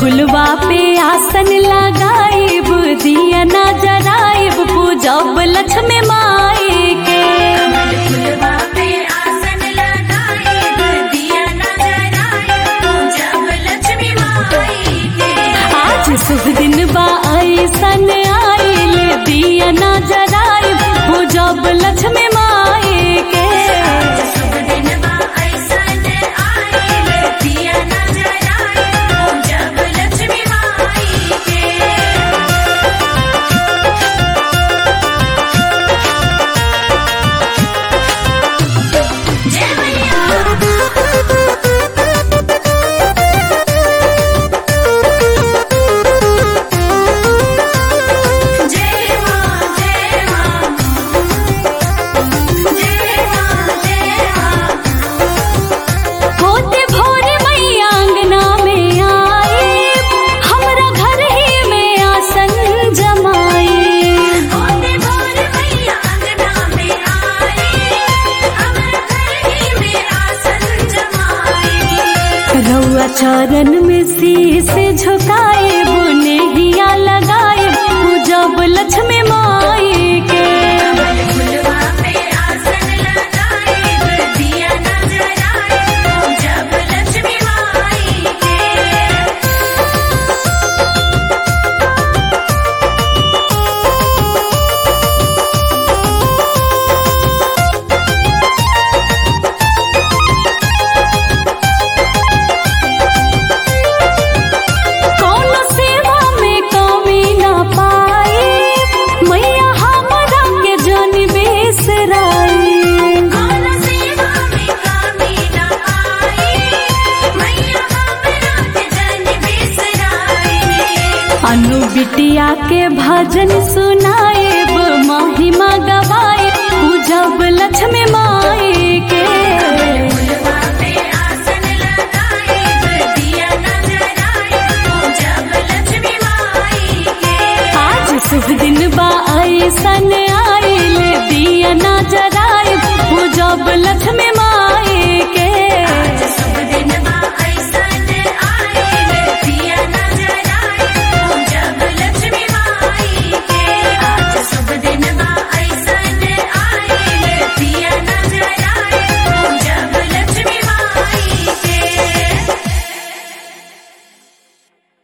फुलवा पे आसन लगाइब दिया ना जराइब पूजब लक्ष्मी माई के फुलवा पे आसन लगाइब दिया न जराइब पूजब लक्ष्मी माई के आज शुभ दिन बा ऐसन आइल दिया ना जराइब पूजब लक्ष्मी माई के शुभ दिन बा ऐसन आइल दिया न जराइब पूजब लक्ष्मी माई के जय मैया जय मां जय मां जय मां जय मां होते भोर मैया अंगना में आए हमरा घर ही में आसन जमाए होते भोर मैया अंगना में आए हमरा घर ही में आसन जमाए रउआ चरण में शीश झुकाए बुने हिया लगाए पूजब लक्ष्मी माई के फुलवा पे आसन लगाइब दिया न जराइब पूजब लक्ष्मी माई के कौन सेवा में कमी ना पाए मैया हमरा के जन बेसराए कौन सेवा में कमी न आए मैया हमरा के जन बिसराए अनु बिटिया के भजन सुनाएब महिमा गवाए पूजब लक्ष्मी माई के फुलवा पे आसन लगाइब दिया न जराइब पूजब लक्ष्मी माई के आज शुभ दिन बा ऐसन आइल दिया ना जराइब पूजब लक्ष्मी माई